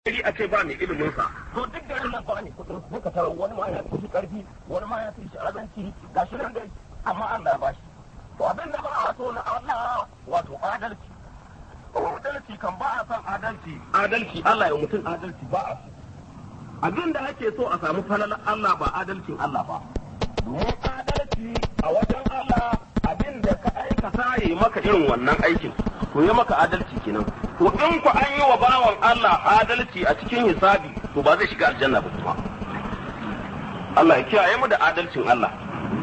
gari a ce ba mai ilimin sa to duk garin nan ba ne kudin sai ka tara wani ma ya fi karfi wani ma ya fi shi azanci ga shi nan dai amma Allah ba shi to abin da ba a so na Allah wato adalci adalci kan ba a son adalci adalci Allah ya mutum adalci ba a so abin da ake so a samu falalar Allah ba adalcin Allah ba domin adalci a wajen Allah abin da ka aikata ya yi maka irin wannan aikin to ya maka adalci kenan to in ku an yi wa bawan Allah adalci a cikin hisabi to ba zai shiga aljanna ba kuma Allah ya kiyaye mu da adalcin Allah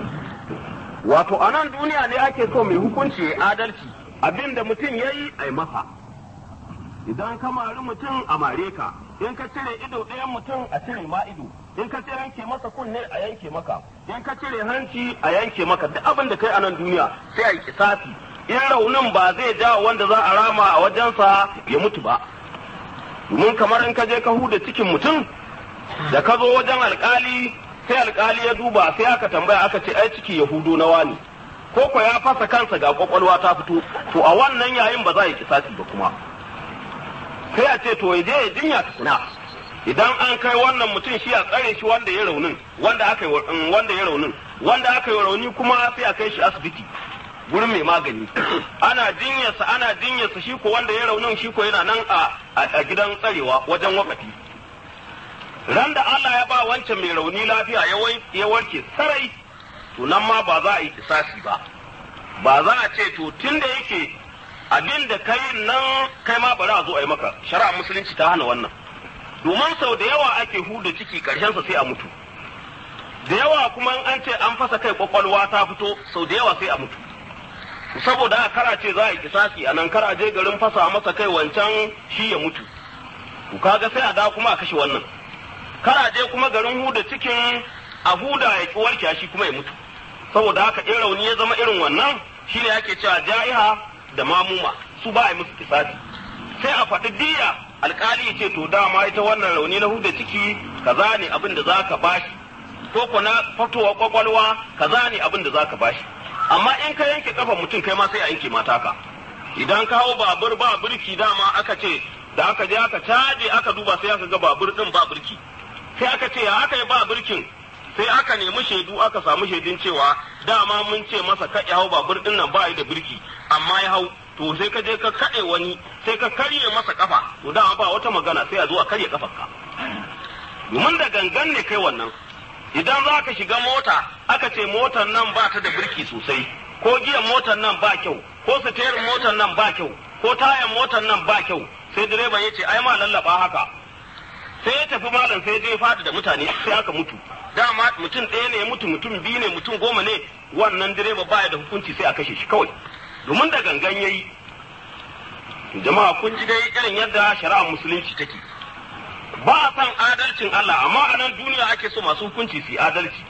wato a nan duniya ne ake so mai hukunci ya adalci abin da mutum ya yi a yi masa idan ka mari mutum a mare ka in ka cire ido ɗayan mutum a cire ma ido in ka cire yanke masa kunne a yanke maka in ka cire hanci a yanke maka duk abin da kai a nan duniya sai a yi kisafi in raunin ba zai jawo wanda za a rama a wajensa ya mutu ba domin kamar in ka je ka huda cikin mutum da ka zo wajen alkali sai alkali ya duba sai aka tambaya aka ce ai ciki yahudo na wani ko ko ya fasa kansa ga kwakwalwa ta fito to a wannan yayin ba za a yi kisasi ba kuma sai a ce to ya je ya jinya tukuna idan an kai wannan mutum shi a tsare shi wanda ya raunin wanda aka yi wanda ya raunin wanda aka yi rauni kuma sai a kai shi asibiti gurin mai magani ana jinyarsa ana jinyarsa shi ko wanda ya raunin shi ko yana nan a gidan tsarewa wajen wakati ran da Allah ya ba wancan mai rauni lafiya ya warke sarai to nan ma ba za a yi kisasi ba ba za a ce to tun da yake abin da kai nan kai ma bari a zo a yi maka shari'a musulunci ta hana wannan domin sau da yawa ake huda ciki karshensa sai a mutu da yawa kuma an ce an fasa kai kwakwalwa ta fito sau da yawa sai a mutu saboda haka kara ce za a yi kisasi a nan kara je garin fasa masa kai wancan shi ya mutu to kaga sai a da kuma a kashe wannan kara je kuma garin huda cikin a huda ya ki warke shi kuma ya mutu saboda haka in rauni ya zama irin wannan shine ake cewa ja'iha da mamuma su ba a yi musu kisasi sai a faɗi diya alkali ya ce to dama ita wannan rauni na huda ciki kaza ne abin da zaka bashi ko ko na fatowa kwakwalwa kaza ne abin da zaka bashi amma in ka yanke kafa mutum kai ma sai a yanke mata ka idan ka hau babur ba birki dama aka ce da aka je aka caje aka duba sai aka ga babur din ba birki sai aka ce ya aka yi ba birkin sai aka nemi shaidu aka samu shaidun cewa dama mun ce masa ka ya hau babur din nan ba da birki amma ya hau to sai ka je ka kaɗe wani sai ka karye masa kafa to dama ba wata magana sai a zo a karye kafarka domin da gangan ne kai wannan idan za ka shiga mota aka ce motar nan ba ta da birki sosai ko giyan motar nan ba kyau ko siterin motar nan ba kyau ko tayan motar nan ba kyau sai direban ya ce ai ma lallaba haka sai ya tafi malam sai je fadi da mutane sai aka mutu dama mutum ɗaya ne mutu mutum biyu ne mutum goma ne wannan direba baya da hukunci sai a kashe shi kawai domin da gangan yayi jama'a kun ji dai irin yadda shari'ar musulunci take ba a san adalcin Allah amma a nan duniya ake so masu hukunci su adalci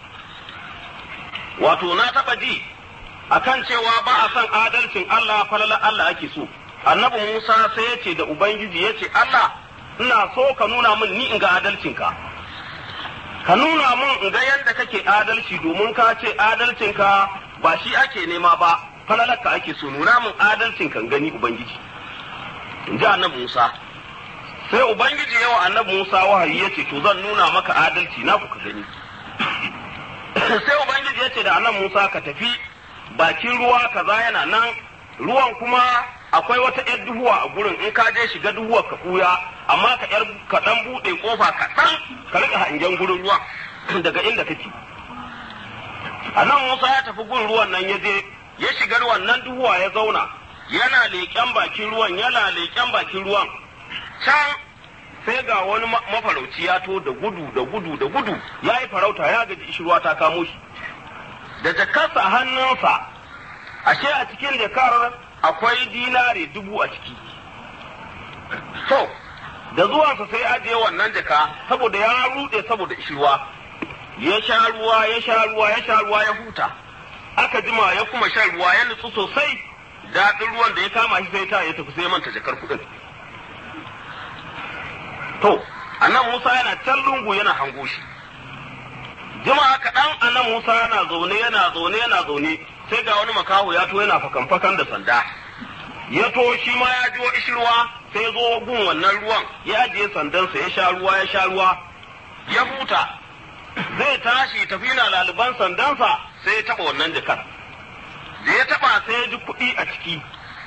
wato na taba ji akan cewa ba a san adalcin Allah falala Allah ake so annabi Musa sai ya ce da ubangiji ya ce Allah ina so ka nuna min ni in ga adalcinka ka nuna min in ga yadda kake adalci domin ka ce adalcinka ba shi ake nema ba falalarka ake so nuna min adalcin kan gani ubangiji in ji annabi Musa sai ubangiji yawa annabi Musa wahayi ya ce to zan nuna maka adalci na ka gani sai ubangiji ya ce da annabi Musa ka tafi bakin ruwa kaza yana nan ruwan kuma akwai wata yar duhuwa a gurin in ka je shiga duhuwa ka kuya amma ka yar ka dan bude kofa ka dan ka rika hangen gurin ruwa daga inda kake annabi Musa ya tafi gurin ruwan nan ya je ya shiga ruwan nan duhuwa ya zauna yana leƙen bakin ruwan yana leƙen bakin ruwan can sai ga wani mafarauci ya to da gudu da gudu da gudu ya yi farauta ya gaji ishirwa ta kamo shi da jakarsa a hannunsa ashe a cikin jakar akwai dinare dubu a ciki to da zuwansa sai ajiye wannan jaka saboda ya rude saboda ishirwa ya sha ruwa ya sha ruwa ya sha ruwa ya huta aka jima ya kuma shan ruwa ya nutsu sosai daɗin ruwan da ya kama shi sai ta ya tafi sai manta jakar kuɗin To, annan Musa yana can lungu yana hango shi. Jama'a kaɗan annan Musa yana zaune yana zaune yana zaune sai ga wani makaho ya to yana fakan-fakan da sanda. Ya to shi ma ya jiwo ishirwa sai ya zo gun wannan ruwan ya ajiye sandansa ya sha ruwa ya sha ruwa ya huta zai tashi tafi na laliban sandansa sai ya taɓa wannan jakar da ya taɓa sai ya ji kuɗi a ciki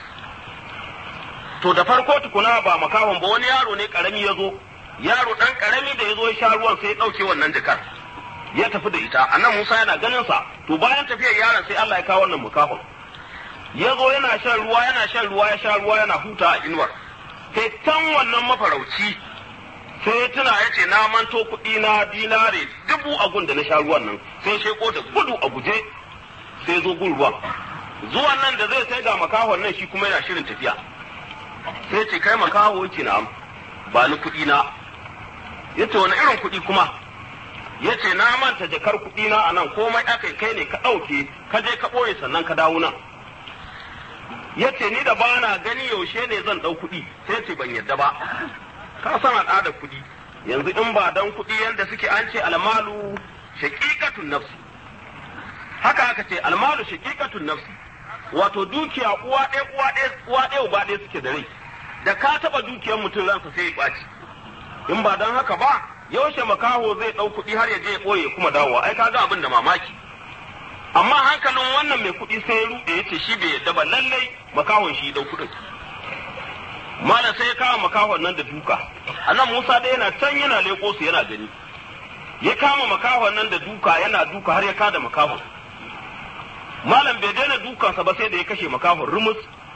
to da farko tukuna ba makahon ba wani yaro ne karami ya zo yaro ɗan karami da ya zo ya sha ruwan sai ya ɗauke wannan jakar ya tafi da ita annan Musa yana ganin sa to bayan tafiyar yaron sai Allah ya kawo wannan makahon ya zo yana shan ruwa yana shan ruwa ya sha ruwa yana huta a inuwar sai can wannan mafarauci sai ya tuna ya ce na manto kuɗi na dinare dubu a gun da na sha ruwan nan sai sheko da gudu a guje sai zo gun ruwan zuwan nan da zai sai ga makahon nan shi kuma yana shirin tafiya sai ce kai makaho yake na ba ni kuɗi na ya ce wani irin kuɗi kuma ya ce na manta jakar kuɗi na a nan komai aka kai ne ka ɗauke ka je ka ɓoye sannan ka dawo nan ya ce ni da bana gani yaushe ne zan ɗau kuɗi sai ce ban yadda ba ka san al'adar kuɗi yanzu in ba dan kuɗi yanda suke an ce almalu shaqiqatun nafsi haka aka ce almalu shaqiqatun nafsi wato dukiya uwa ɗaya uwa ɗaya uwa ɗaya uba ɗaya suke da rai da ka taɓa dukiyar mutum ransa sai ya ɓaci in ba dan haka ba yaushe makaho zai ɗau kuɗi har ya je ya ɓoye kuma dawowa ai kaga abin da mamaki amma hankalin wannan mai kuɗi sai ya ruɗe ya ce shi bai yadda ba lallai makahon shi ɗau kuɗin malam sai ya kama makahon nan da duka anan musa da yana can yana leƙo su yana gani ya kama makahon nan da duka yana duka har ya kada makahon malam bai daina dukansa ba sai da ya kashe makahon rumus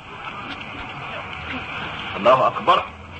Allahu akbar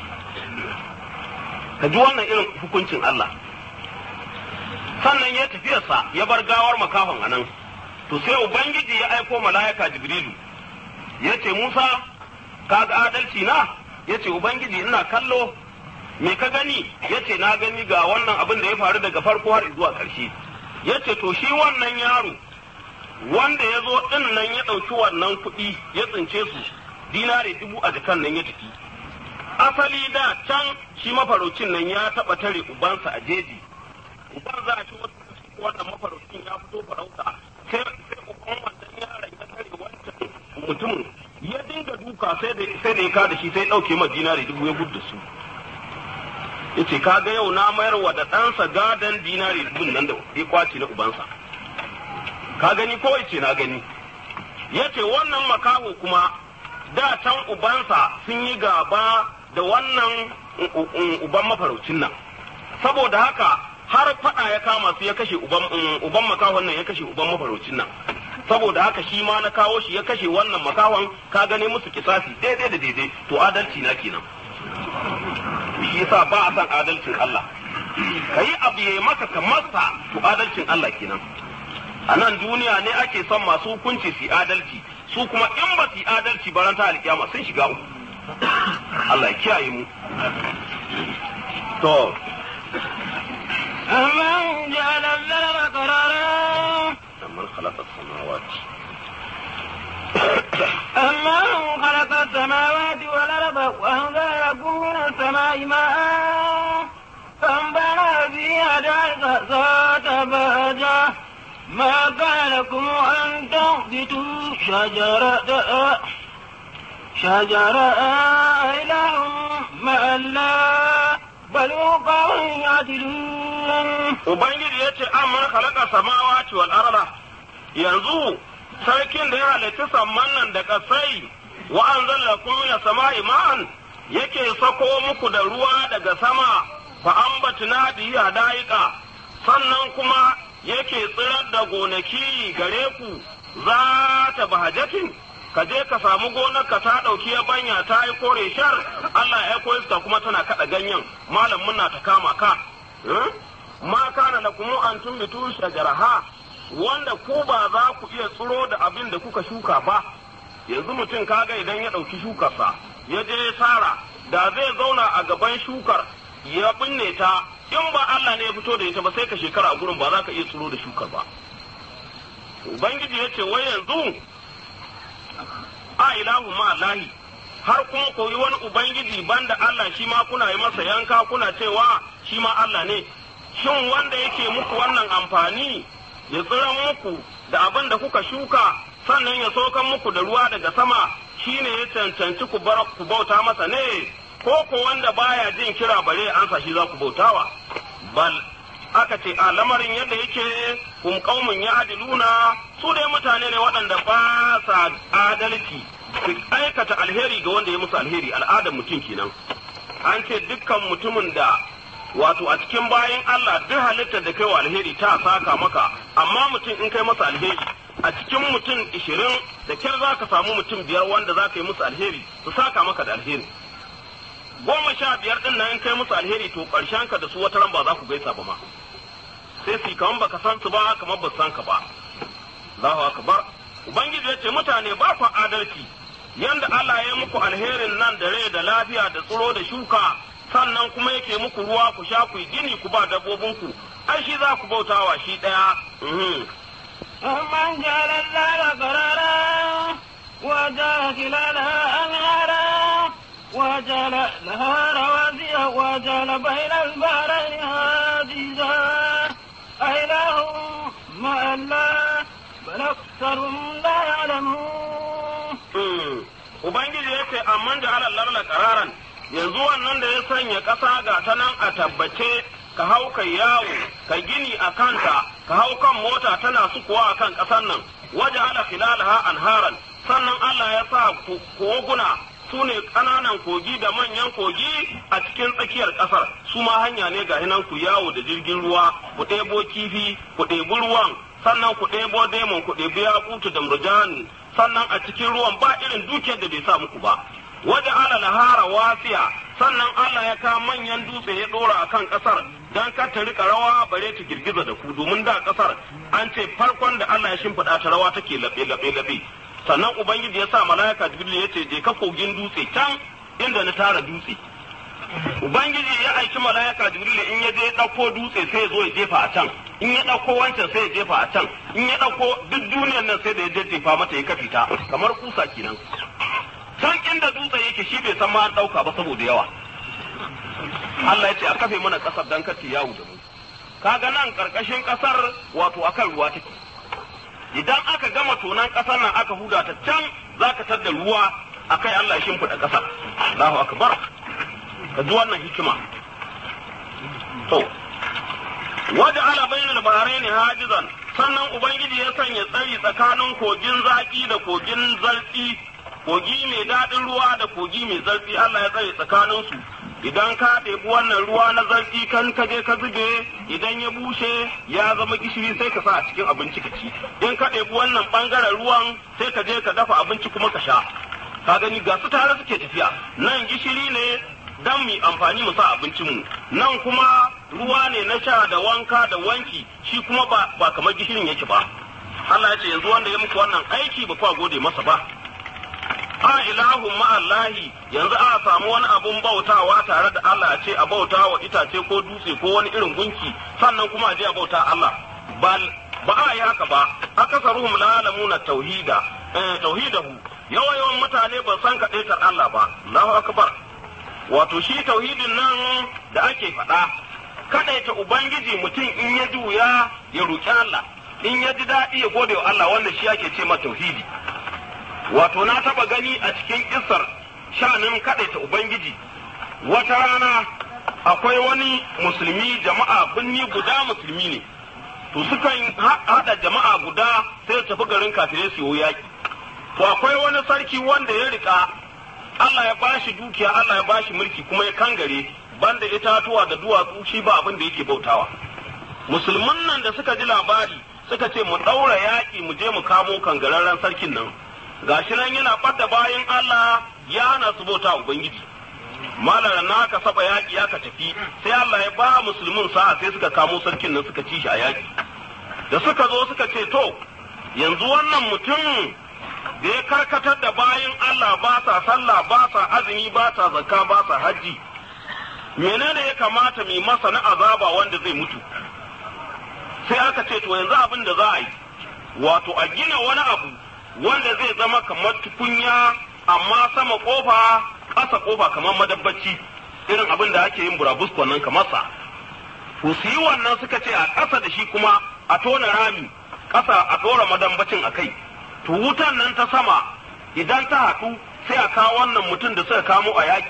ka ji wannan irin hukuncin Allah sannan ya tafiyarsa ya bar gawar makahon anan to sai ubangiji ya aiko mala'ika jibrilu ya ce musa ka ga adalci na ya ce ubangiji ina kallo me ka gani ya ce na gani ga wannan abin da ya faru daga farko har zuwa ƙarshe ya ce to shi wannan yaro wanda ya zo ɗin nan ya ɗauki wannan kuɗi ya tsince su dinare dubu a jikan nan ya tafi asali da can shi mafaraucin nan ya taɓa tare ubansa a jeji uban za a ci wannan mafaraucin ya fito farauta sai uban wannan yaron ya tare wancan mutumin ya dinga duka sai da sai da ya kada shi sai dauke ma dinari dubu ya gudu su yace kaga yau na mayar wa da ɗansa gadan dinari dubun nan da ya kwace na ubansa ka gani ko yace na gani yace wannan makaho kuma da can ubansa sun yi gaba da wannan uban mafaraucin nan saboda haka har fada ya kama su ya kashe uban uban makahon nan ya kashe uban mafaraucin nan saboda haka shi ma na kawo shi ya kashe wannan makahon ka gane musu kisasi daidai da daidai to adalci na kenan shi yasa ba a san adalcin Allah kayi abu ya maka ka masa to adalcin Allah kenan a nan duniya ne ake son masu hukunci su adalci su kuma in ba su adalci ba ran ta alkiyama sun shiga uku Allah ya kiyaye mu to أمن جعل الليل قرارا من خلق السماوات أمن خلق السماوات والأرض وأنزل لكم من السماء ماء فأنبعنا فيها دارك ذات بهجة ما كان لكم أن تنبتوا شجرة شجرة إله مع الله بل هم قوم يعدلون Ubangiji ya ce an man khalaqa samawati wal arda yanzu sarkin da ya halitta samman nan da kasai wa anzala lakum min samai ma'an yake sako muku da ruwa daga sama fa ambatna bihi hadaika sannan kuma yake tsirar da gonaki gare ku za ta bahajatin ka je ka samu gonar ka ta ɗauki yabanya ta yi kore shar Allah ya aiko iska kuma tana kaɗa ganyen malam muna ta kama ka ma kana lakum an tumbitu shajaraha wanda ku ba za ku iya tsiro da abin da kuka shuka ba yanzu mutum kaga idan ya ɗauki shukarsa ya je ya tsara da zai zauna a gaban shukar ya binne ta in ba Allah ne ya fito da ita ba sai ka shekara a gurin ba za ka iya tsiro da shukar ba ubangiji ya ce wai yanzu a ilahu ma lahi har kuma koyi wani ubangiji banda Allah shi ma kuna yi masa yanka kuna cewa shi ma Allah ne shin wanda yake muku wannan amfani ya tsiran muku da abin da kuka shuka sannan ya sokan muku da ruwa daga sama shine ya cancanci ku bar ku bauta masa ne ko ko wanda baya jin kira bare an sa shi za ku bautawa bal aka ce a lamarin yadda yake kun kaumun ya adiluna su dai mutane ne waɗanda ba sa adalci su aikata alheri ga wanda ya musu alheri al'adar mutum kenan an ce dukkan mutumin da wato a cikin bayan Allah duk halittar da kai wa alheri ta saka maka amma mutum in kai masa alheri a cikin mutum ishirin da kyar za ka samu mutum biyar wanda za ka yi musu alheri su saka maka da alheri goma sha biyar din nan in kai musu alheri to ƙarshen ka da su wata ran ba za ku gaisa ba ma sai su kaman baka san su ba kamar ba san ka ba Allahu akbar ubangiji ya ce mutane ba ku adalci yanda Allah ya muku alherin nan da rai da lafiya da tsiro da shuka sannan kuma yake muku ruwa ku sha ku gini ku ba dabbobinku ai shi za ku bautawa shi ɗaya. من جعل الليل قرارا وجعل خلالها أنهارا وجعل لها رواسي وجعل بين البحرين حاجزا أإله مع الله بل أكثرهم لا يعلمون Ubangiji ya ce, Amman da halar la ƙararan, yanzu wannan da ya sanya ƙasa ga ta nan a tabbace ka hau kai yawo ka gini a kanta ka hau kan mota tana sukuwa a kan ƙasar nan waje ala filalaha anharan sannan Allah ya sa koguna su ne ƙananan kogi da manyan kogi a cikin tsakiyar ƙasar su ma hanya ne ga hinan ku yawo da jirgin ruwa ku ɗebo kifi ku ɗebi ruwan sannan ku ɗebo demon ku ɗebi yakutu da murjani sannan a cikin ruwan ba irin dukiyar da bai sa muku ba waje ala lahara wasiya sannan Allah ya kawo manyan dutse ya dora akan kasar dan kar ta rika rawa bare ta girgiza da ku domin da kasar an ce farkon da Allah ya shimfiɗa ta rawa take labe labe labe sannan ubangiji ya sa malaika jibril ya ce je ka kogin dutse can inda na tara dutse ubangiji ya aiki malaika jibril in ya je ɗauko dutse sai ya zo ya jefa a can in ya ɗauko wancan sai ya jefa a can in ya ɗauko duk duniyar nan sai da ya jefa mata ya kafi ta kamar kusa kenan can inda dutse yake shi bai san ma an ɗauka ba saboda yawa Allah ya ce a kafe mana ƙasar dan kace yawo da mu kaga nan ƙarƙashin ƙasar wato akan ruwa take idan aka gama tonan ƙasar nan aka huda ta can zaka tadda ruwa akai Allah ya shimfiɗa ƙasar Allahu akbar ka ji wannan hikima to waje ala bainal bahraini hajizan sannan ubangiji ya sanya tsari tsakanin kogin zaki da kogin zartsi kogi mai daɗin ruwa da kogi mai zartsi Allah ya tsare tsakaninsu idan ka ɗebi wannan ruwa na zartsi kan ka je ka zube idan ya bushe ya zama gishiri sai ka sa a cikin abinci ka ci in ka ɗebi wannan ɓangaren ruwan sai ka je ka dafa abinci kuma ka sha ka gani ga su tare suke tafiya nan gishiri ne dan mu amfani mu sa abincin mu nan kuma ruwa ne na sha da wanka da wanki shi kuma ba, ba kamar gishirin yake ba Allah ya ce yanzu wanda ya muku wannan aiki ba kwa gode masa ba a ilahun ma'allahi yanzu a samu wani abun bautawa tare da Allah a ce a bauta wa itace ko dutse ko wani irin gunki sannan kuma a je a bauta Allah bal ba a yi haka ba akasaruhum la alamuna tauhida eh, tauhidahu yawa yawan mutane ba san kadaitar Allah ba Allahu akbar wato shi tauhidin nan da ake faɗa kadaita ubangiji mutum in ya ji wuya ya roki Allah in ya ji daɗi ya gode wa Allah wannan shi ake ce ma tauhidi wato na taba gani a cikin kisar sha'anin kaɗaita ubangiji wata rana akwai wani musulmi jama'a binni guda musulmi ne to sukan haɗa jama'a guda sai tafi garin kafirai su yi yaƙi to akwai wani sarki wanda ya rika Allah ya bashi dukiya Allah ya bashi mulki kuma ya kangare banda itatuwa da duwatsu shi ba abin da yake bautawa musulman nan da suka ji labari suka ce mu ɗaura yaƙi mu je mu kamo kangararren sarkin nan gashi nan yana ɓadda bayan Allah ya hana su bauta Ubangiji. Malar na ka saba yaƙi ya ka tafi sai Allah ya ba musulmin sa'a sai suka kamo sarkin nan suka ci shi a yaƙi. Da suka zo suka ce to yanzu wannan mutum da ya karkatar da bayan Allah ba sa sallah ba sa azumi ba sa zakka ba sa hajji. Menene ya kamata mu masa na azaba wanda zai mutu? Sai aka ce to yanzu abin da za a yi wato a gina wani abu wanda zai zama kamar tukunya amma sama kofa ƙasa kofa kamar madabbaci irin abin da ake yin burabuskon nan kamar sa ku su yi wannan suka ce a ƙasa da shi kuma a tona rami ƙasa a ɗora madambacin a kai to wutan nan ta sama idan ta haɗu sai a kawo wannan mutum da suka kamo a yakin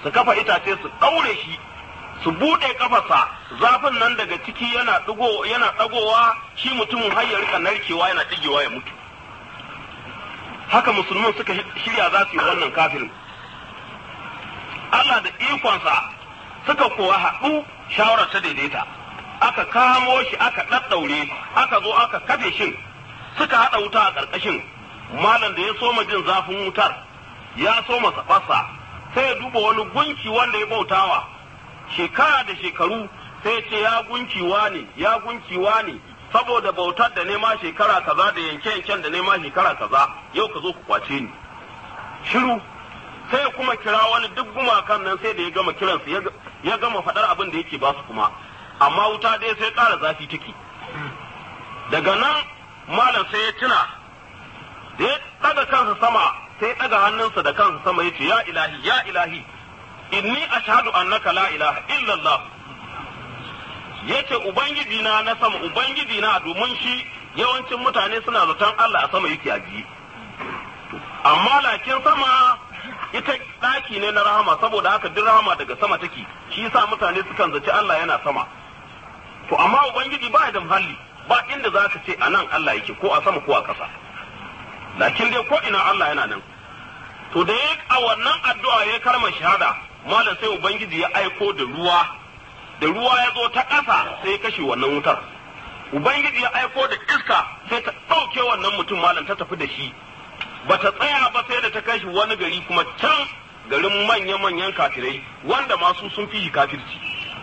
su kafa itace su ɗaure shi su buɗe kafarsa zafin nan daga ciki yana ɗigo yana ɗagowa shi mutumin har ya rika narkewa yana ɗigewa ya mutu haka musulmin suka shirya za su yi wannan kafirin Allah da ikonsa suka kuwa haɗu shawarar ta daidaita aka kamo shi aka ɗaɗɗaure aka zo aka kafe shin suka haɗa wuta a ƙarƙashin malam da ya soma jin zafin wutar ya soma safarsa sai ya duba wani gunki wanda ya bautawa shekara da shekaru sai ce ya gunkiwa ne ya gunkiwa ne saboda bautar da nema shekara kaza da yanke yanken da nema shekara kaza yau ka zo ku kwace ni shiru sai ya kuma kira wani duk gumakan nan sai da ya gama kiransu ya gama faɗar abin da yake ba su kuma amma wuta dai sai ƙara zafi take daga nan malam sai ya tuna da ya ɗaga kansa sama sai ya ɗaga hannunsa da kansa sama ya ce ya ilahi ya ilahi inni ashhadu annaka la ilaha illallah yace ubangiji na na sama ubangiji na domin shi yawancin mutane suna zaton Allah a sama yake ajiye amma lakin sama ita ɗaki ne na rahama saboda haka duk rahama daga sama take shi yasa mutane sukan zaci Allah yana sama to amma ubangiji ba da muhalli ba inda za ka ce a nan Allah yake ko a sama ko a ƙasa lakin dai ko ina Allah yana nan to da ya a wannan addu'a ya karma shahada malam sai ubangiji ya aiko da ruwa da ruwa ya zo ta ƙasa sai ya kashe wannan wutar ubangiji ya aiko da iska sai ta ɗauke wannan mutum malam ta tafi da shi ba ta tsaya ba sai da ta kashi wani gari kuma can garin manya-manyan kafirai wanda masu sun fi kafirci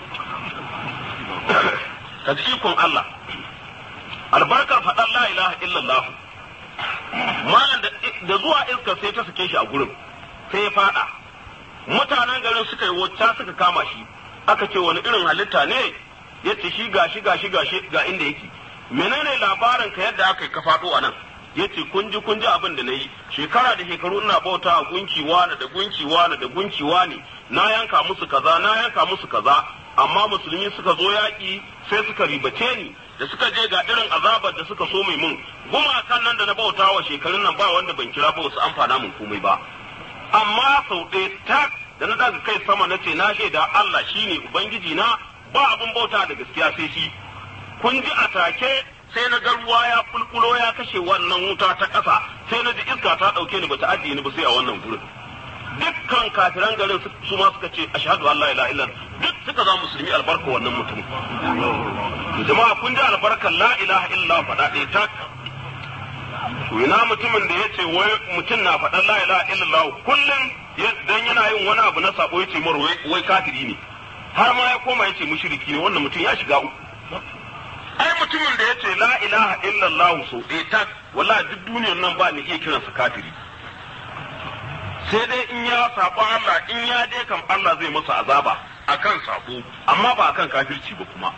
ka ikon Allah albarkar faɗan la ilaha illallah malam da zuwa iska sai ta sake shi a gurin sai ya faɗa mutanen garin suka yi wacce suka kama shi aka ce wani irin halitta ne ya ce shi gashi gashi gashi ga inda yake menene labarin ka yadda aka yi ka faɗo a nan ya ce kun ji kun ji abin da na yi shekara da shekaru ina bauta a gunki wani da gunki wani da gunki wani na yanka musu kaza na yanka musu kaza amma musulmi suka zo yaƙi sai suka ribace ni da suka je ga irin azabar da suka so mai mun gumakan nan da na bauta wa shekarun nan ba wanda ban kira ba wasu amfana mun komai ba amma sau ɗaya tak da na daga kai sama na ce na shaida Allah shine ubangiji na ba abin bauta da gaskiya sai shi kun ji a take sai na ga ruwa ya kulkulo ya kashe wannan wuta ta ƙasa sai na ji iska ta ɗauke ni bata ajiye ni ba sai a wannan gurin dukkan kafiran garin su ma suka ce ashhadu an la ilaha illa duk suka zama musulmi albarka wannan mutum jama'a kun ji albarkar la ilaha illa faɗa ɗaya tak to ina mutumin da ya ce wai mutum na faɗan la ilaha illallah kullum dan yana yin wani abu na sabo ya ce mar wai kafiri ne har ma ya koma ya ce mushriki ne wannan mutum ya shiga uku ai mutumin da ya ce la ilaha illallah so ɗaya tak wallahi duk duniyar nan ba ni iya kiransa kafiri sai dai in ya sabo Allah in ya je kan Allah zai masa azaba akan sabo amma ba akan kafirci ba kuma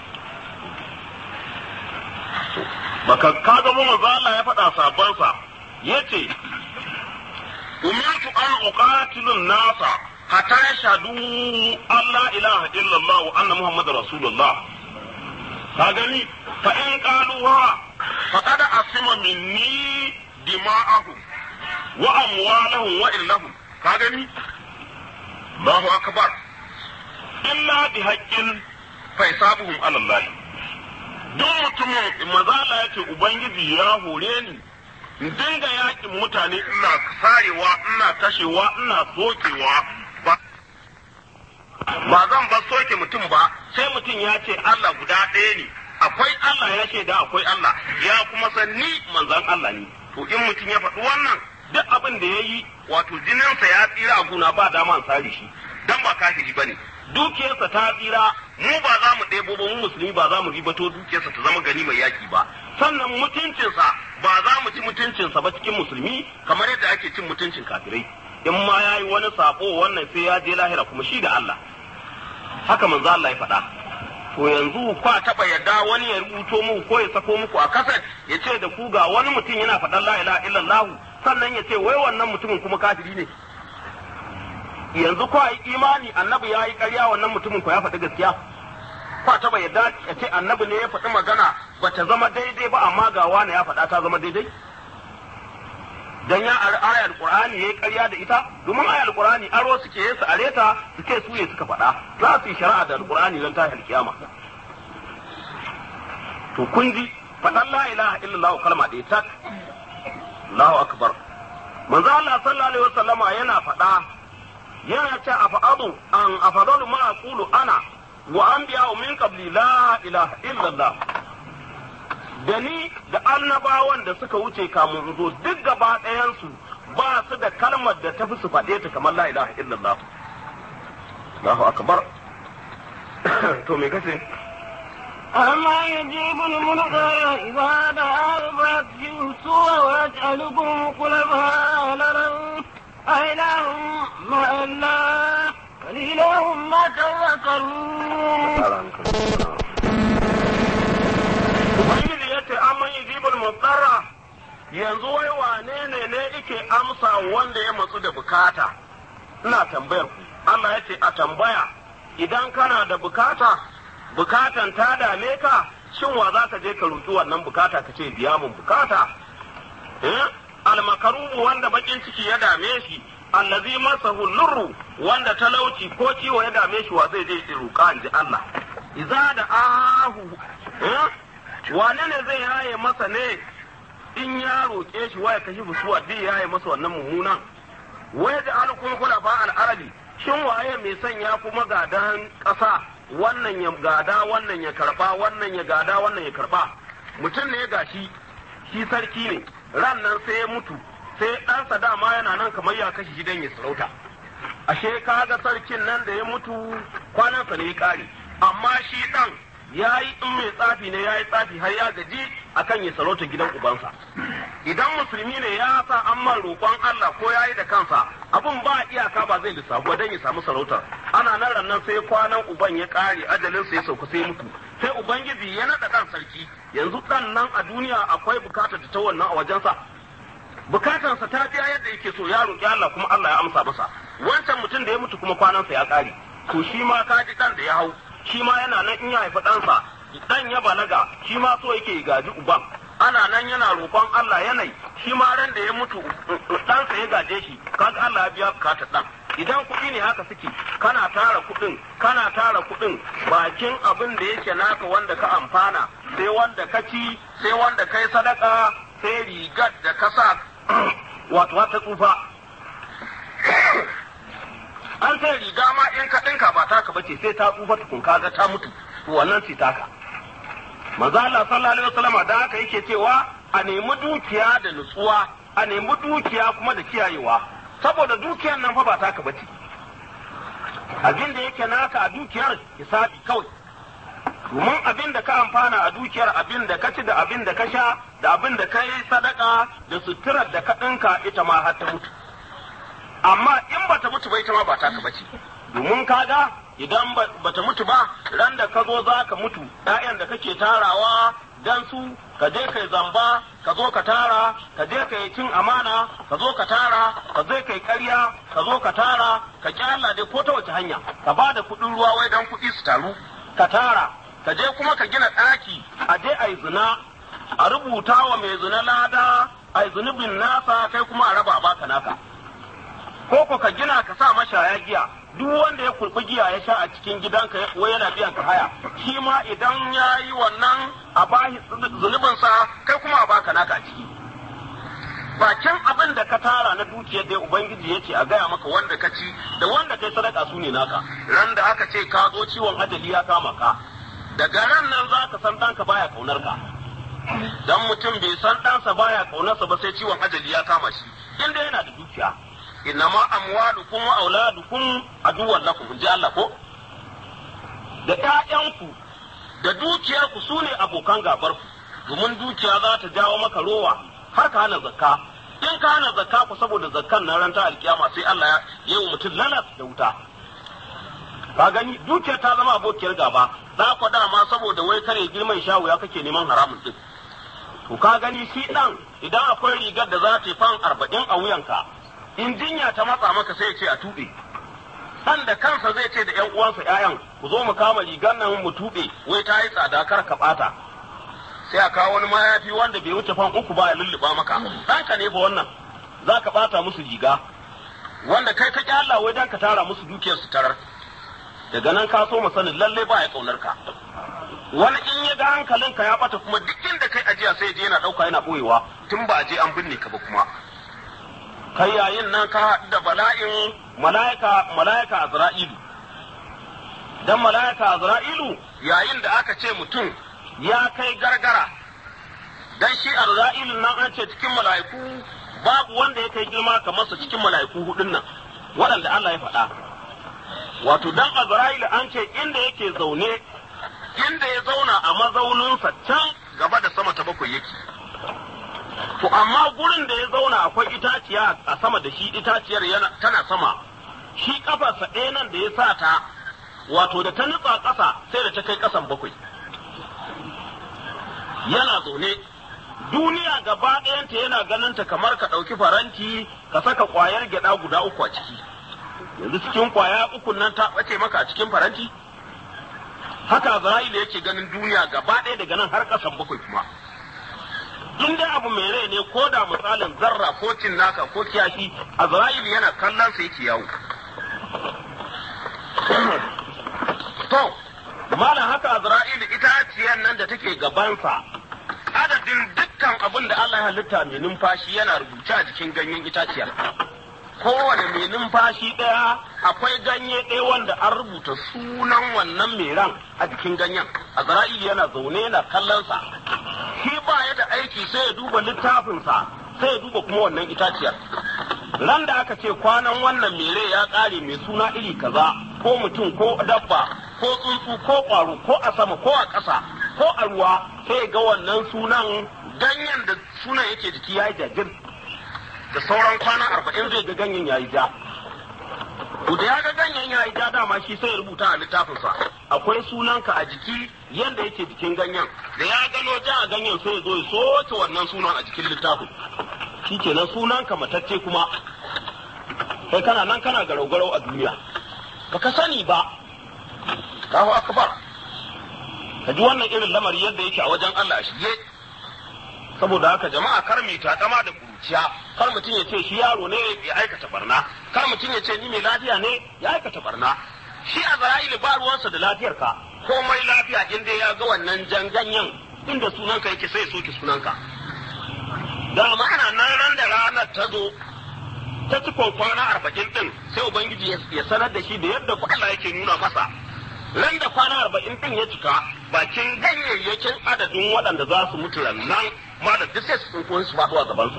baka ka ga manzo Allah ya faɗa sabansa yace umirtu an uqatilu nasa hatta yashhadu an la ilaha illallah wa anna muhammadar rasulullah ka gani fa in qaluha faqad asima minni dima'ahum wa amwalahum wa illahum ka gani Allahu akbar illa bi haqqin fa hisabuhum ala Allah duk mutumin mazala ya ce ubangiji ya hore ni in dinga yakin mutane ina sarewa ina kashewa ina sokewa ba ba zan ba soke mutum ba sai mutum ya ce Allah guda ɗaya ne akwai Allah ya ce da akwai Allah ya kuma san ni manzan Allah ne to in mutum ya faɗi wannan duk abin da ya yi wato jininsa ya tsira a guna ba dama sare shi dan ba kafiri bane dukiyarsa ta tsira mu ba za mu ɗebo ba mu musulmi ba za mu ribato dukiyarsa ta zama gani mai yaki ba sannan mutuncinsa ba za mu ci mutuncinsa ba cikin musulmi kamar yadda ake cin mutuncin kafirai in ma ya yi wani sabo wannan sai ya je lahira kuma shi da Allah haka manzo Allah ya faɗa to yanzu kwa taɓa yadda wani ya rubuto muku ko ya sako muku a kasar ya ce da ku ga wani mutum yana faɗan la ilaha illallah sannan ya ce wai wannan mutumin kuma kafiri ne yanzu ko yi imani annabi ya yi ƙarya wannan mutumin ko ya faɗi gaskiya ko ta bai yadda ya ce annabi ne ya faɗi magana ba ta zama daidai ba amma ga wani ya faɗa ta zama daidai dan ya ari ayar qur'ani yayi ƙarya da ita domin ayar qur'ani aro suke yi su areta su ce su ne suka faɗa za su yi shari'a da qur'ani dan tahil kiyama to kun ji faɗan la ilaha illallah kalma ɗaya tak Allahu akbar manzo Allah sallallahu alaihi wasallama yana faɗa yana ce afadu an afadalu ma aqulu ana wa anbiya min qabli la ilaha illallah da ni da annabawan da suka wuce kamun in zo duk gaba ɗayansu ba su da kalmar da tafi su faɗe ta kamar la ilaha illallah Allahu akbar to me kace أما يجيب المنكر إذا دعاه فيكسوا ويجعلكم خلفاء الأرض أإله مع الله قليلا ما تذكرون Ubangiji ya ce an yi jibin mutsara yanzu wai wane ne ne ike amsa wanda ya matsu da bukata ina tambayar ku Allah ya ce a tambaya idan kana da bukata bukatan ta dame ka shin wa za ka je ka roki wannan bukata ka ce biya mun bukata eh almakarubu wanda bakin ciki ya dame shi allazi masahu lurru wanda talauci ko ciwo ya dame shi wa zai je ya roka in ji Allah idza da ahu eh wane ne zai yaye masa ne in ya roƙe shi waya kashi busuwa zai yaye masa wannan mummunan waya da alkun kula fa al'arabi shin waye mai sanya kuma gadan ƙasa wannan ya gada wannan ya karba wannan ya gada wannan ya karba mutum ne gashi shi sarki ne ran nan sai ya mutu sai ɗansa dama yana nan kamar ya kashe gidan ya sarauta ashe kaga sarkin nan da ya mutu kwanansa ne ya ƙare amma shi ɗan ya yi in mai tsafi ne ya yi tsafi har ya gaji akan ya sarauta gidan ubansa idan musulmi ne ya sa an man roƙon Allah ko ya yi da kansa abun ba iyaka ba zai lissafu don ya samu sarautar ana nan rannan sai kwanan uban ya ƙare ajalinsa ya sauka sai mutu sai ubangiji ya naɗa ɗan sarki yanzu ɗan nan a duniya akwai bukatar ta wannan a wajensa bukatarsa ta biya yadda yake so ya roƙi Allah kuma Allah ya amsa masa wancan mutum da ya mutu kuma kwanansa ya ƙare to shi ma ka ji ɗan da ya hau shi ma yana nan in ya haifi ɗansa ɗan ya balaga shi ma so yake gaji uban ana nan yana roƙon Allah yanayi shi ma ran da ya mutu ɗansa ya gaje shi kaga Allah ya biya bukatar ɗan idan kuɗi ne haka suke kana tara kuɗin kana tara kuɗin bakin abin da yake naka wanda ka amfana sai wanda ka ci sai wanda kai sadaka sai rigar da ka sa wato ta tsufa an sai riga ma in ka ɗinka ba taka bace sai ta tsufa tukun kaga ta mutu to wannan ce taka manzo Allah sallallahu alaihi wasallam da haka yake cewa a nemi dukiya da nutsuwa a nemi dukiya kuma da kiyayewa saboda dukiyar nan fa ba taka bace abin da yake naka a dukiyar hisabi kawai domin abin da ka amfana a dukiyar abin da ka ci da abin da ka sha da abin da ka yi sadaka da suturar da ka ɗinka ita ma har ta mutu amma in bata mutu ba ita ma ba taka bace domin kaga idan bata mutu ba ran da ka zo za ka mutu ‘ya'yan da kake tarawa dan su ka je kai zamba ka zo ka tara ka je kai cin amana ka zo ka tara ka je kai ƙarya ka zo ka tara ka kyalla dai ko ta wace hanya ka ba da kuɗin ruwa wai dan kuɗi su taru ka tara ka je kuma ka gina ɗaki a je a yi zina a rubuta wa mai zina lada a yi zunubin nasa kai kuma a raba baka naka ko ko ka gina ka sa mashaya giya duk wanda ya kurbi giya ya sha a cikin gidanka wai yana biyan ka haya shi ma idan ya yi wannan a bashi zunubinsa kai kuma a baka naka a ciki bakin abin da ka tara na dukiyar da ubangiji ya ce a gaya maka wanda ka ci da wanda kai sadaka su ne naka ran da aka ce ka zo ciwon ajali ya kama ka daga ran nan za ka san ɗanka baya kaunar ka dan mutum bai san ɗansa baya kaunarsa ba sai ciwon ajali ya kama shi inda yana da dukiya innama amwalukum wa auladukum aduwwan lakum inji Allah ko da ƴaƴanku da dukiyarku su ne abokan gabarku domin dukiya za ta jawo maka rowa har ka hana zakka in ka hana zakka ku saboda zakkan na ran ta alkiyama sai Allah ya yi wa mutum lalas da wuta ka gani dukiyar ta zama abokiyar gaba za ku dama saboda wai kare girman shawu ya kake neman haramun din to ka gani shi dan idan akwai rigar da za ta yi fan arba'in a wuyanka in jinya ta matsa maka sai ya ce a tuɓe dan da kansa zai ce da ƴan uwansa ƴaƴan ku zo mu kama rigar nan mu tuɓe wai ta yi tsada kar ka ɓata sai a kawo wani mayafi wanda bai wuce fan uku ba ya lulluɓa maka ɗanka ne fa wannan za ka bata musu riga wanda kai ka Allah wai dan ka tara musu dukiyar su tarar daga nan ka so sanin lalle ba ya kaunar ka wani in ya ga hankalinka ya bata kuma duk inda kai ajiya sai je yana dauka yana boyewa tun ba a je an binne ka ba kuma kai yayin nan ka haɗu da bala'in mala'ika mala'ika azra'ilu dan mala'ika azra'ilu yayin da aka ce mutum ya kai gargara dan shi azra'ilu nan an ce cikin mala'iku babu wanda ya kai girma kamar sa cikin mala'iku hudun nan waɗanda Allah ya faɗa wato dan azra'ilu an ce inda yake zaune inda ya zauna a mazauninsa can gaba da sama ta bakwai yake to amma gurin da ya zauna akwai itaciya a sama da shi itaciyar yana tana sama shi kafarsa ɗaya nan da ya sa ta wato da ta nutsa ƙasa sai da ta kai ƙasan bakwai yana zaune duniya gaba ɗayanta yana ganinta kamar ka ɗauki faranti ka saka ƙwayar gyaɗa guda uku a ciki yanzu cikin ƙwaya uku nan ta ɓace maka a cikin faranti haka Azra'ilu yake ganin duniya gaba ɗaya daga nan har ƙasan bakwai kuma in dai abu mai rai ne ko da misalin zarra ko cinnaka ko kiyashi Azra'ilu yana kallon sa yake yawo to malam haka Azra'ilu itaciyar nan da take gabansa adadin dukkan abin da Allah ya halitta mai numfashi yana rubuce a jikin ganyen itaciyar kowane mai numfashi ɗaya akwai ganye ɗaya wanda an rubuta sunan wannan mai ran a jikin ganyen azra'ili yana zaune yana kallonsa shi ba ya da aiki sai ya duba littafinsa sai ya duba kuma wannan itaciyar ran da aka ce kwanan wannan mere ya ƙare mai suna iri kaza ko mutum ko dabba ko tsuntsu ko ƙwaro ko a sama ko a ƙasa ko a ruwa sai ga wannan sunan ganyen da sunan yake jiki ya yi jajir da sauran kwana arba'in zai ga ganyen ya yi ja. To da ya ga ganyen ya yi ja dama shi sai ya rubuta a littafinsa akwai sunanka a jiki yadda yake jikin ganyen da ya gano ja a ganyen sai ya zo ya soke wannan sunan a jikin littafin shi kenan sunanka matacce kuma kai kana nan kana garau-garau a duniya baka sani ba Allahu akbar ka ji wannan irin lamari yadda yake a wajen Allah a shige saboda haka jama'a kar mu takama da kuruciya kar mutum ya ce shi yaro ne ya aikata barna kar mutum ya ce ni mai lafiya ne ya aikata barna shi a zara'ili ba ruwansa da lafiyar ka komai lafiya in dai ya ga wannan jan ganyen inda sunanka yake sai ya soke sunanka da ma'ana nan ran da ranar ta zo ta cikon kwana arba'in din sai ubangiji ya sanar da shi da yadda Allah yake nuna masa ran da kwana arba'in din ya cika bakin ganyayyakin adadin waɗanda za su mutu nan ma da duk sai su tsinko su faɗo a gabansa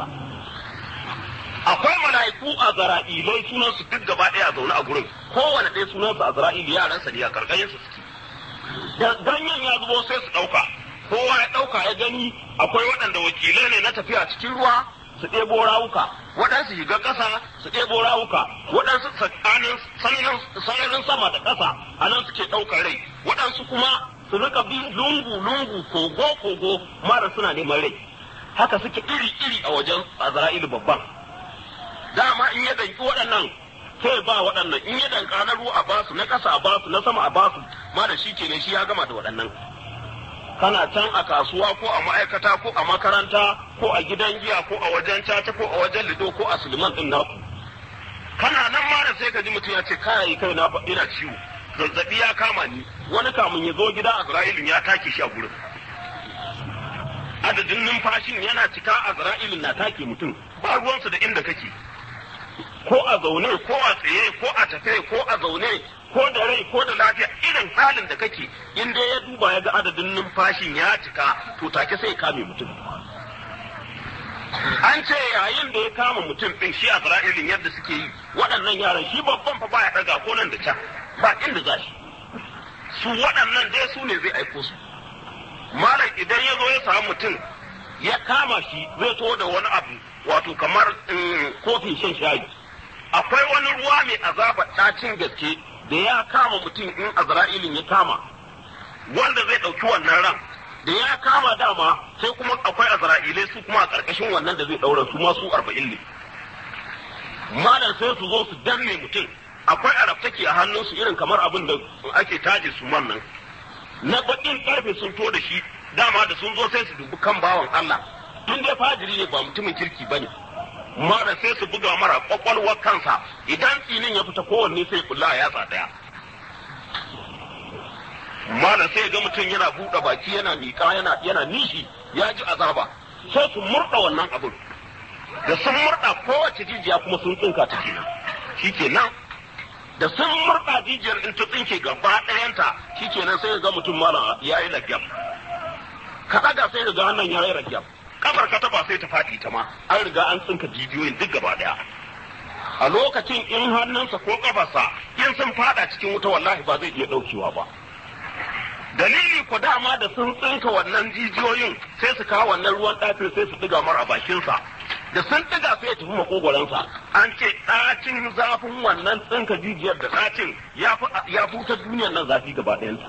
akwai mala'iku a zara'ilai sunan su duk gaba ɗaya a zaune a gurin kowane ɗaya sunan su a zara'ili yaran sa ne a karkashin su suke da ganyen ya zubo sai su ɗauka kowa ya ɗauka ya gani akwai waɗanda wakilai ne na tafiya cikin ruwa su ɗebo rawuka waɗansu shiga ƙasa su ɗebo rawuka waɗansu tsakanin sararin sama da ƙasa a nan suke ɗaukar rai waɗansu kuma su rika bi lungu lungu kogo kogo mara suna neman rai haka suke iri iri a wajen azra'ilu babban dama in ya danki waɗannan sai ba waɗannan in ya danka na ruwa a basu na ƙasa a basu na sama a basu ma da shi kenan shi ya gama da waɗannan kana can a kasuwa ko a ma'aikata ko a makaranta ko a gidan giya ko a wajen caca ko a wajen lido ko a suliman din naku kana nan ma da sai ka ji mutum ya ce kai kai na ina ciwo zazzabi ya kama ni wani kamun ya zo gida Azra'ilin ya take shi a gurin adadin numfashin yana cika Azra'ilin na take mutum ba ruwansa da inda kake ko a zaune ko a tsaye ko a tafe ko a zaune ko da rai ko da lafiya irin halin da kake in dai ya duba ya ga adadin numfashin ya cika to take sai ya kame mutum an ce yayin da ya kama mutum din shi a Isra'ilin yadda suke yi waɗannan yaran shi babban fa baya ɗaga ko nan da can ba inda za shi su waɗannan dai su ne zai aiko su malam idan ya zo ya samu mutum ya kama shi zai to da wani abu wato kamar kofin shan shayi akwai wani ruwa mai azaba ɗacin gaske da ya kama mutum in azra'ilin ya kama wanda zai ɗauki wannan ran da ya kama dama sai kuma akwai azra'ilai su kuma a ƙarƙashin wannan da zai ɗaura su ma su arba'in ne malam sai su zo su danne mutum akwai arabtaki a hannunsu irin kamar abin da ake taje su man nan na baƙin ƙarfe sun to da shi dama da sun zo sai su dubi kan bawan Allah tun dai fajiri ne ba mutumin kirki ba ne mara sai su buga mara kwakwalwar kansa idan tsinin ya fita kowanne sai kula ya yatsa daya mara sai ga mutum yana buɗe baki yana miƙa yana yana nishi ya ji azaba sai su murɗa wannan abin da sun murɗa kowace jijiya kuma sun tsinka ta kenan shi kenan da sun murɗa jijiyar in ta tsinke gaba ɗayanta shi kenan sai ga mutum mara ya yi lagyam ka ɗaga sai ga hannun ya yi lagyam kafar ka taba sai ta faɗi ta ma an riga an tsinka jijiyoyin duk gaba ɗaya a lokacin in hannunsa ko kafarsa in sun fada cikin wuta wallahi ba zai iya ɗaukewa ba dalili ku dama da sun tsinka wannan jijiyoyin sai su kawo wannan ruwan ɗafin sai su ɗiga mara bakinsa da sun ɗiga sai ya tafi makogoransa an ce ɗacin zafin wannan tsinka jijiyar da ɗacin ya fi wutar duniyar nan zafi gaba ɗayansa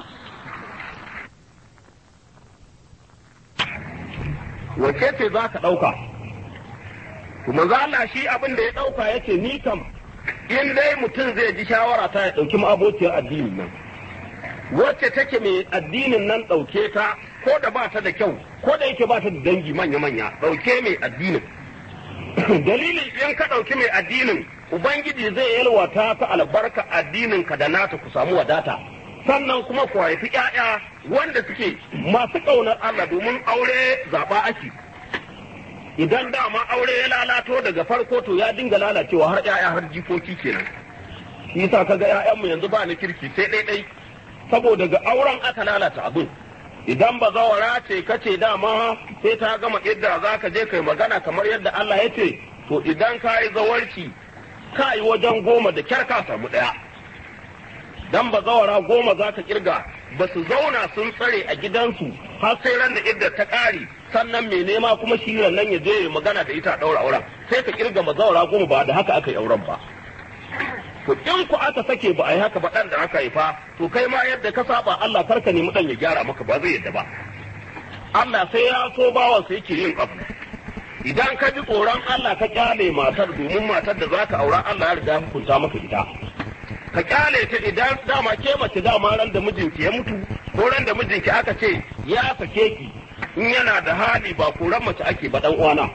wace ce za ka ɗauka kuma za Allah shi abin da ya ɗauka ya ce ni kam in dai mutum zai ji shawara ta ya ɗauki ma'abociyar addinin nan wacce take mai addinin nan ɗauke ta ko da ba ta da kyau ko da yake ba ta da dangi manya-manya ɗauke mai addinin dalili in ka ɗauki mai addinin ubangiji zai yalwata ta albarka addinin ka da nata ku samu wadata sannan kuma ku haifi ƴaƴa wanda suke masu ƙaunar Allah domin aure zaɓa ake idan dama aure ya lalato daga farko to ya dinga lalacewa har ƴaƴa har jikoki kenan shi yasa kaga ƴaƴanmu yanzu ba ni kirki sai ɗaiɗai saboda ga auren aka lalata abin idan ba zawara ce kace dama sai ta gama idda za ka je kai magana kamar yadda Allah ya ce to idan ka yi zawarci ka yi wajen goma da kyar ka samu ɗaya dan ba zawara goma za ka kirga ba su zauna sun tsare a gidansu har sai ran da idda ta ƙare sannan mai nema kuma shi nan ya je ya magana da ita a ɗaura auren sai ka kirga ma zawara goma ba da haka aka yi auren ba to in ku aka sake ba a yi haka ba ɗan da aka haifa to kai ma yadda ka saba Allah karka nemi ɗan ya gyara maka ba zai yadda ba Allah sai ya so bawansa yake yin abu idan ka ji tsoron Allah ka kyale matar domin matar da za ka aura Allah ya riga hukunta maka ita ka kyale ta idan dama ke mace dama ran da mijinki ya mutu ko ran da mijinki aka ce ya sake ki in yana da hali ba koran mace ake ba dan uwana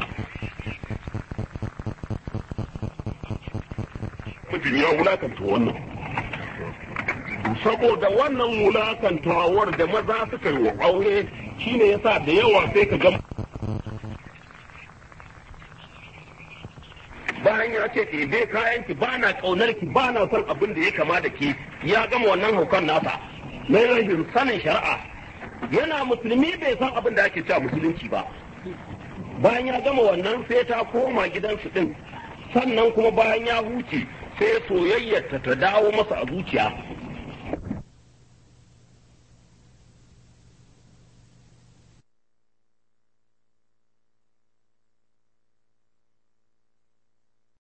mijin ya wulakanta wannan saboda wannan wulakantawar da maza suka yi wa aure shine yasa da yawa sai ka ga bayan ya ce ɗebe kayan ki ba na ƙaunar ki ba na son abin da ya kama da ke ya gama wannan haukan nasa na rashin sanin shari'a yana musulmi bai san abin da ake cewa musulunci ba bayan ya gama wannan sai ta koma gidansu ɗin sannan kuma bayan ya huce sai soyayyarta ta dawo masa a zuciya